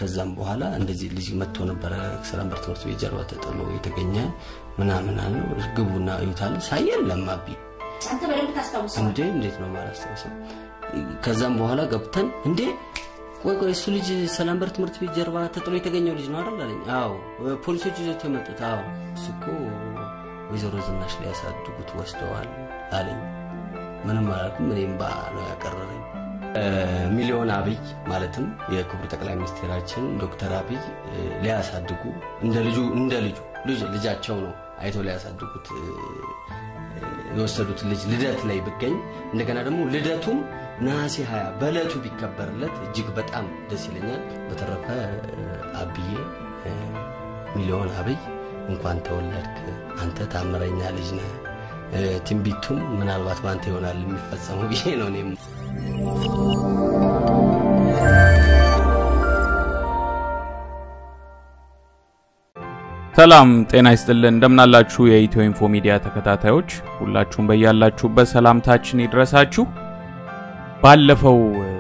ከዛም በኋላ እንደዚህ ልጅ መጥቶ ነበረ ሰላምበር ትምህርት ቤት ጀርባ ተጥሎ የተገኘ ምናምን አለው። ግቡና እዩታል ሳይ የለም አቢ አንተ በደንብ ታስታውሰዋል። እንዴ እንዴት ነው ማላስታውሰው? ከዛም በኋላ ገብተን እንዴ ቆይ ቆይ እሱ ልጅ ሰላምበር ትምህርት ቤት ጀርባ ተጥሎ የተገኘው ልጅ ነው አይደል አለኝ። አዎ ፖሊሶች ይዘውት የመጡት አዎ እሱ እኮ ወይዘሮ ዝናሽ ላይ ያሳድጉት ወስደዋል አለኝ። ምንም አላልኩም። እኔም ባ ነው ያቀረረኝ። ሚሊዮን አብይ ማለትም የክቡር ጠቅላይ ሚኒስትራችን ዶክተር አብይ ሊያሳድጉ እንደ ልጁ እንደ ልጁ ልጅ ልጃቸው ነው አይተው ሊያሳድጉት የወሰዱት ልጅ ልደት ላይ ብገኝ እንደገና ደግሞ ልደቱም ነሐሴ 20 በዕለቱ ቢከበርለት እጅግ በጣም ደስ ይለኛል። በተረፈ አብዬ ሚሊዮን አብይ እንኳን ተወለድክ፣ አንተ ታምረኛ ልጅ ነህ። ትንቢቱም ምናልባት በአንተ ይሆናል የሚፈጸመው ብዬ ነው እኔም ሰላም ጤና ይስጥልን። እንደምናላችሁ የኢትዮ ኢንፎ ሚዲያ ተከታታዮች ሁላችሁም በያላችሁበት ሰላምታችን ይድረሳችሁ። ባለፈው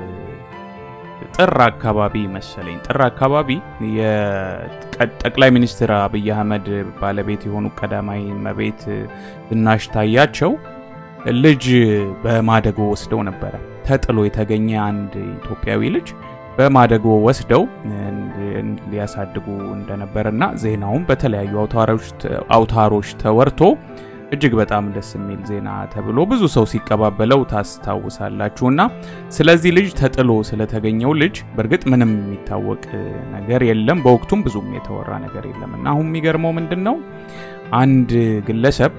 ጥር አካባቢ መሰለኝ ጥር አካባቢ የጠቅላይ ሚኒስትር አብይ አህመድ ባለቤት የሆኑ ቀዳማዊ እመቤት ዝናሽ ታያቸው ልጅ በማደጎ ወስደው ነበረ። ተጥሎ የተገኘ አንድ ኢትዮጵያዊ ልጅ በማደጎ ወስደው ሊያሳድጉ እንደነበረና ዜናውም በተለያዩ አውታሮች ተወርቶ እጅግ በጣም ደስ የሚል ዜና ተብሎ ብዙ ሰው ሲቀባበለው ታስታውሳላችሁና ስለዚህ ልጅ ተጥሎ ስለተገኘው ልጅ በእርግጥ ምንም የሚታወቅ ነገር የለም። በወቅቱም ብዙም የተወራ ነገር የለም እና አሁን የሚገርመው ምንድን ነው አንድ ግለሰብ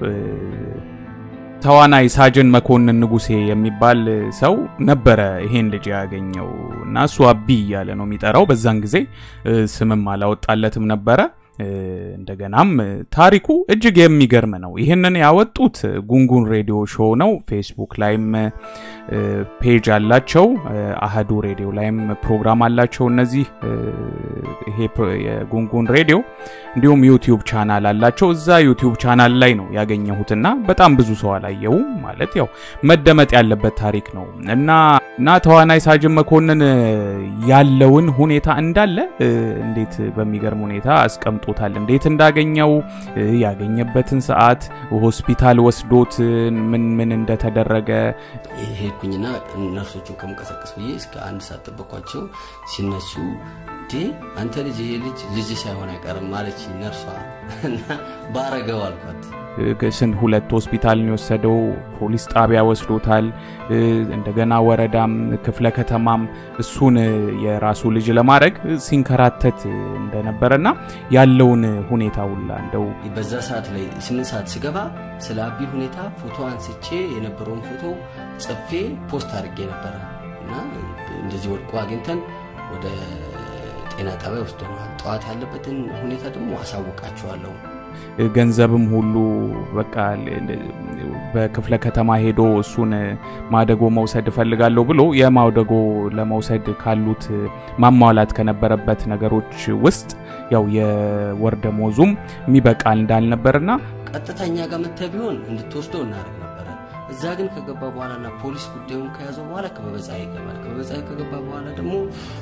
ተዋናይ ሳጅን መኮንን ንጉሴ የሚባል ሰው ነበረ ይሄን ልጅ ያገኘው እና እሱ አቢ እያለ ነው የሚጠራው። በዛን ጊዜ ስምም አላወጣለትም ነበረ። እንደገናም ታሪኩ እጅግ የሚገርም ነው። ይህንን ያወጡት ጉንጉን ሬዲዮ ሾው ነው። ፌስቡክ ላይም ፔጅ አላቸው። አህዱ ሬዲዮ ላይም ፕሮግራም አላቸው። እነዚህ ይሄ የጉንጉን ሬዲዮ እንዲሁም ዩቲዩብ ቻናል አላቸው። እዛ ዩቲዩብ ቻናል ላይ ነው ያገኘሁትና በጣም ብዙ ሰው አላየው ማለት ያው መደመጥ ያለበት ታሪክ ነው እና እና ተዋናይ ሳጅን መኮንን ያለውን ሁኔታ እንዳለ እንዴት በሚገርም ሁኔታ አስቀምጦታል። እንዴት እንዳገኘው ያገኘበትን ሰዓት፣ ሆስፒታል ወስዶት ምን ምን እንደተደረገ ሄድኩኝና ነርሶቹን ከመቀሰቀስ ብዬ እስከ አንድ ሰዓት ጠበኳቸው። ሲነሱ እንዴ አንተ ልጅ ይሄ ልጅ ልጅ ሳይሆን አይቀርም ማለች ነርሷ እና ባረገው አልኳት። ስንት ሁለት ሆስፒታልን የወሰደው ፖሊስ ጣቢያ ወስዶታል። እንደገና ወረዳም ክፍለ ከተማም እሱን የራሱ ልጅ ለማድረግ ሲንከራተት እንደነበረና ያለውን ሁኔታ ሁላ እንደው በዛ ሰዓት ላይ ስምንት ሰዓት ስገባ ስለ አቢ ሁኔታ ፎቶ አንስቼ የነበረውን ፎቶ ጽፌ ፖስት አድርጌ ነበረ እና እንደዚህ ወድቆ አግኝተን ወደ ጤና ጣቢያ ወስደነዋል። ጠዋት ያለበትን ሁኔታ ደግሞ አሳውቃችኋለሁ። ገንዘብም ሁሉ በቃ በክፍለ ከተማ ሄዶ እሱን ማደጎ መውሰድ እፈልጋለሁ ብሎ የማደጎ ለመውሰድ ካሉት ማሟላት ከነበረበት ነገሮች ውስጥ ያው የወር ደመወዙም የሚበቃ እንዳልነበርና ቀጥተኛ ጋር መጥተህ ቢሆን እንድትወስደው እናደርግ ነበረ። እዛ ግን ከገባ በኋላና ፖሊስ ጉዳዩን ከያዘው በኋላ ከበበጻ ይገባል። ከበበጻ ከገባ በኋላ ደግሞ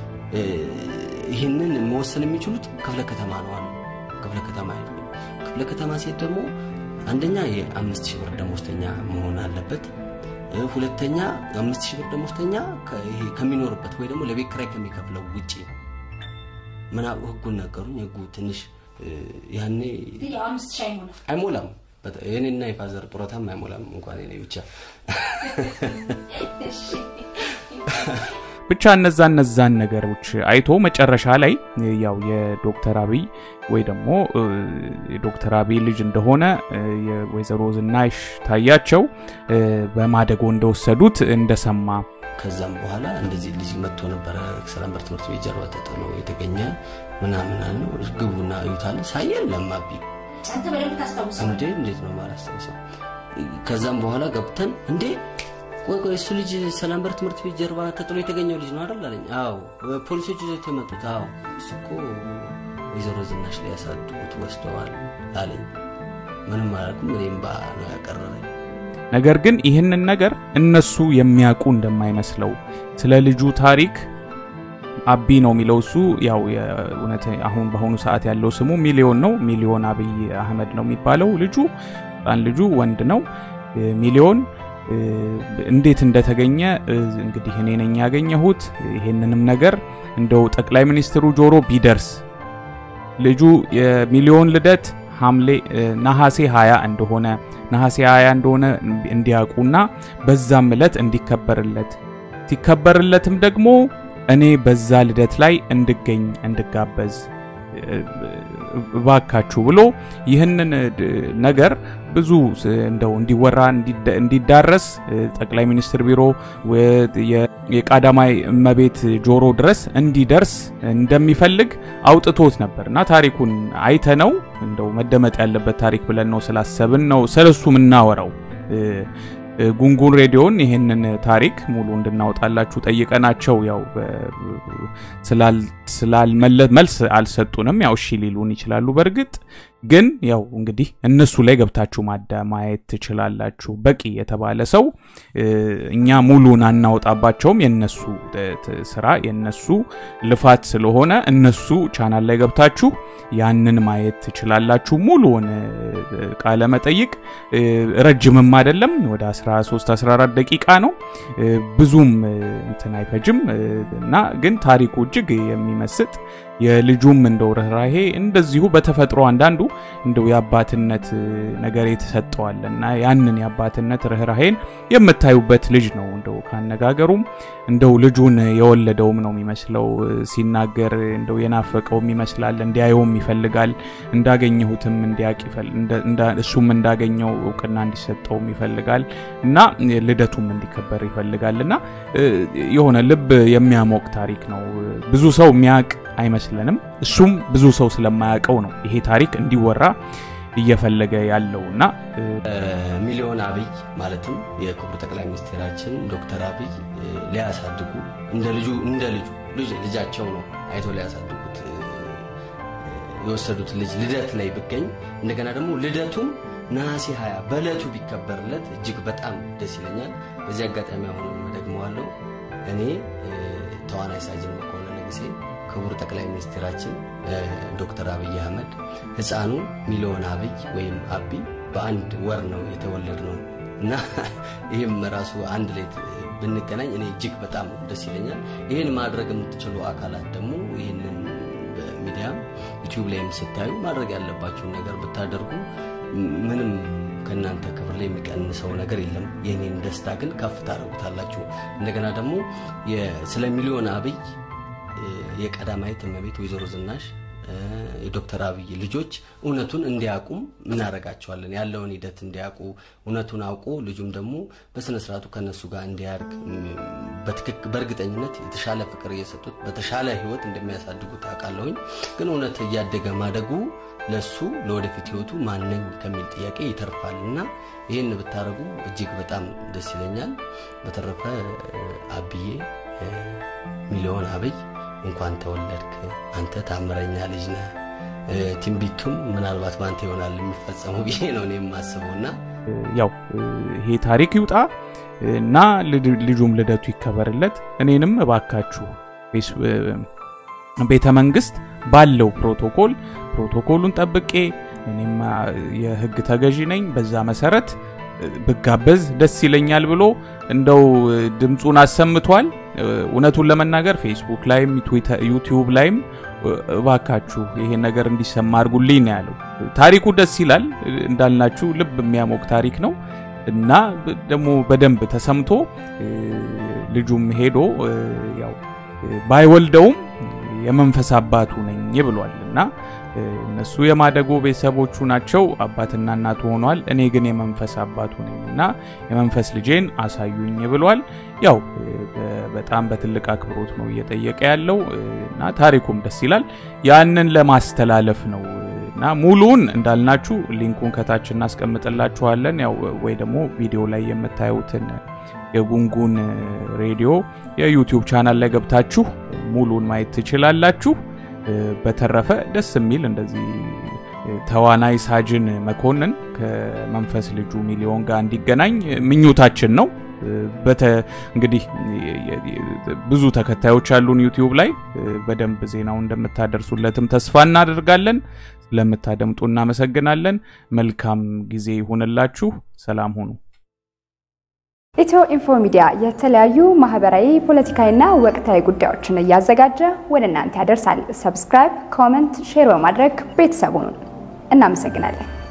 ይህንን መወሰን የሚችሉት ክፍለ ከተማ ነው አሉ። ክፍለ ከተማ ሄድኩኝ። ክፍለ ከተማ ሴት ደግሞ አንደኛ የአምስት ሺህ ብር ደሞዝተኛ መሆን አለበት። ሁለተኛ አምስት ሺህ ብር ደሞዝተኛ ከሚኖርበት ወይ ደግሞ ለቤት ኪራይ ከሚከፍለው ውጪ ምና ህጉን ነገሩኝ። ህጉ ትንሽ ያኔ አይሞላም። የኔና የፋዘር ጡረታም አይሞላም እንኳን የኔ ብቻ ብቻ እነዛ እነዛን ነገሮች አይቶ መጨረሻ ላይ ያው የዶክተር አብይ ወይ ደግሞ የዶክተር አብይ ልጅ እንደሆነ የወይዘሮ ዝናሽ ታያቸው በማደጎ እንደወሰዱት እንደሰማ ከዛም በኋላ እንደዚህ ልጅ መጥቶ ነበረ ሰላምበር ትምህርት ቤት ጀርባ ተጥሎ የተገኘ ምናምን ነው። ግቡና እዩታል ሳይ የለም አቢ አንተ በደንብ ታስታውሰዋል። እንዴ እንዴት ነው ማላስታውሰው? ከዛም በኋላ ገብተን እንዴ ቆይ ቆይ እሱ ልጅ ሰላምበር ትምህርት ቤት ጀርባ ተጥሎ የተገኘው ልጅ ነው አይደል አለኝ። አዎ ፖሊሶች ይዘውት የመጡት አዎ እሱ እኮ ወይዘሮ ዝናሽ ላይ ያሳድጉት ወስደዋል አለኝ። ምንም አላልኩም። እኔም ባ ነው ያቀረረኝ። ነገር ግን ይህንን ነገር እነሱ የሚያውቁ እንደማይመስለው ስለ ልጁ ታሪክ አቢ ነው የሚለው እሱ ያው የእውነት አሁን በአሁኑ ሰዓት ያለው ስሙ ሚሊዮን ነው። ሚሊዮን አብይ አህመድ ነው የሚባለው ልጁ ህፃን ልጁ ወንድ ነው። ሚሊዮን እንዴት እንደተገኘ እንግዲህ እኔ ነኝ ያገኘሁት። ይሄንንም ነገር እንደው ጠቅላይ ሚኒስትሩ ጆሮ ቢደርስ ልጁ የሚሊዮን ልደት ሐምሌ ነሐሴ 20 እንደሆነ ነሐሴ 20 እንደሆነ እንዲያውቁና በዛም ዕለት እንዲከበርለት ሲከበርለትም ደግሞ እኔ በዛ ልደት ላይ እንድገኝ እንድጋበዝ እባካችሁ ብሎ ይህንን ነገር ብዙ እንደው እንዲወራ እንዲዳረስ ጠቅላይ ሚኒስትር ቢሮ የቀዳማዊ እመቤት ጆሮ ድረስ እንዲደርስ እንደሚፈልግ አውጥቶት ነበር እና ታሪኩን አይተነው እንደው መደመጥ ያለበት ታሪክ ብለን ነው ስላሰብን ነው ስለሱ የምናወራው። ጉንጉን ሬዲዮን ይሄንን ታሪክ ሙሉ እንድናወጣላችሁ ጠይቀናቸው ያው ስላልመለ መልስ አልሰጡንም። ያው እሺ ሊሉን ይችላሉ። በእርግጥ ግን ያው እንግዲህ እነሱ ላይ ገብታችሁ ማዳ ማየት ትችላላችሁ። በቂ የተባለ ሰው እኛ ሙሉን አናወጣባቸውም። የነሱ ስራ የነሱ ልፋት ስለሆነ እነሱ ቻናል ላይ ገብታችሁ ያንን ማየት ትችላላችሁ። ሙሉውን ቃለ መጠይቅ ረጅምም አይደለም፣ ወደ 13 14 ደቂቃ ነው። ብዙም እንትን አይፈጅም እና ግን ታሪኩ እጅግ የሚመስጥ የልጁም እንደው ርኅራሄ እንደዚሁ በተፈጥሮ አንዳንዱ እንደው የአባትነት ነገር የተሰጠዋል እና ያንን የአባትነት ርኅራሄን የምታዩበት ልጅ ነው። እንደው ካነጋገሩም እንደው ልጁን የወለደውም ነው የሚመስለው። ሲናገር እንደው የናፈቀውም ይመስላል። እንዲያየውም ይፈልጋል። እንዳገኘሁትም እንዲያቅ እሱም እንዳገኘው እውቅና እንዲሰጠውም ይፈልጋል እና ልደቱም እንዲከበር ይፈልጋል እና የሆነ ልብ የሚያሞቅ ታሪክ ነው። ብዙ ሰው የሚያቅ አይመስለንም። እሱም ብዙ ሰው ስለማያውቀው ነው ይሄ ታሪክ እንዲወራ እየፈለገ ያለው እና ሚሊዮን አብይ ማለትም የክቡር ጠቅላይ ሚኒስትራችን ዶክተር አብይ ሊያሳድጉ እንደ ልጁ እንደ ልጁ ልጃቸው ነው አይቶ ሊያሳድጉት የወሰዱት ልጅ ልደት ላይ ብገኝ እንደገና ደግሞ ልደቱም ነሐሴ 20 በዕለቱ ቢከበርለት እጅግ በጣም ደስ ይለኛል። በዚህ አጋጣሚ አሁን ደግመዋለሁ። እኔ ተዋናይ ሳጅን መኮንን ንጉሴ ክቡር ጠቅላይ ሚኒስትራችን ዶክተር አብይ አህመድ ህፃኑ ሚሊዮን አብይ ወይም አቢ በአንድ ወር ነው የተወለድ ነው እና ይህም ራሱ አንድ ላይ ብንገናኝ እኔ እጅግ በጣም ደስ ይለኛል። ይህን ማድረግ የምትችሉ አካላት ደግሞ ይህንን በሚዲያም ዩቲዩብ ላይም ስታዩ ማድረግ ያለባችሁን ነገር ብታደርጉ ምንም ከእናንተ ክብር ላይ የሚቀንሰው ነገር የለም። የኔን ደስታ ግን ከፍ ታደርጉታላችሁ። እንደገና ደግሞ ስለ ሚሊዮን አብይ የቀዳማዊት እመቤት ወይዘሮ ዝናሽ የዶክተር አብይ ልጆች እውነቱን እንዲያውቁም እናደርጋቸዋለን። ያለውን ሂደት እንዲያውቁ እውነቱን አውቆ ልጁም ደግሞ በስነ ስርዓቱ ከነሱ ጋር እንዲያርግ በእርግጠኝነት የተሻለ ፍቅር እየሰጡት በተሻለ ህይወት እንደሚያሳድጉት አውቃለሁኝ። ግን እውነት እያደገ ማደጉ ለሱ ለወደፊት ህይወቱ ማነኝ ከሚል ጥያቄ ይተርፋል እና ይህን ብታደርጉ እጅግ በጣም ደስ ይለኛል። በተረፈ አብዬ ሚሊዮን አብይ እንኳን ተወለድክ፣ አንተ ታምረኛ ልጅ ነህ። ትንቢቱም ምናልባት በአንተ ይሆናል የሚፈጸመው ብዬ ነው እኔ የማስበው እና ያው ይሄ ታሪክ ይውጣ እና ልጁም ልደቱ ይከበርለት። እኔንም እባካችሁ ቤተ መንግስት ባለው ፕሮቶኮል ፕሮቶኮሉን ጠብቄ እኔም የህግ ተገዢ ነኝ፣ በዛ መሰረት ብጋበዝ ደስ ይለኛል ብሎ እንደው ድምፁን አሰምቷል። እውነቱን ለመናገር ፌስቡክ ላይም ዩቲዩብ ላይም እባካችሁ ይሄን ነገር እንዲሰማ አድርጉልኝ ነው ያለው። ታሪኩ ደስ ይላል እንዳልናችሁ ልብ የሚያሞቅ ታሪክ ነው እና ደግሞ በደንብ ተሰምቶ ልጁም ሄዶ ያው ባይወልደውም የመንፈስ አባቱ ነኝ ብሏል እና እነሱ የማደጎ ቤተሰቦቹ ናቸው። አባትና እናቱ ሆኗል። እኔ ግን የመንፈስ አባቱ ነኝ እና የመንፈስ ልጄን አሳዩኝ ብሏል። ያው በጣም በትልቅ አክብሮት ነው እየጠየቀ ያለው እና ታሪኩም ደስ ይላል። ያንን ለማስተላለፍ ነው እና ሙሉውን እንዳልናችሁ ሊንኩን ከታች እናስቀምጥላችኋለን። ያው ወይ ደግሞ ቪዲዮ ላይ የምታዩትን የጉንጉን ሬዲዮ የዩቲዩብ ቻናል ላይ ገብታችሁ ሙሉን ማየት ትችላላችሁ። በተረፈ ደስ የሚል እንደዚህ ተዋናይ ሳጅን መኮንን ከመንፈስ ልጁ ሚሊዮን ጋር እንዲገናኝ ምኞታችን ነው። በተ እንግዲህ ብዙ ተከታዮች ያሉን ዩቲዩብ ላይ በደንብ ዜናው እንደምታደርሱለትም ተስፋ እናደርጋለን። ስለምታደምጡ እናመሰግናለን። መልካም ጊዜ ይሁንላችሁ። ሰላም ሁኑ። ኢትዮ ኢንፎ ሚዲያ የተለያዩ ማህበራዊ፣ ፖለቲካዊና ወቅታዊ ጉዳዮችን እያዘጋጀ ወደ እናንተ ያደርሳል። ሰብስክራይብ፣ ኮመንት፣ ሼር በማድረግ ቤተሰቡን እናመሰግናለን።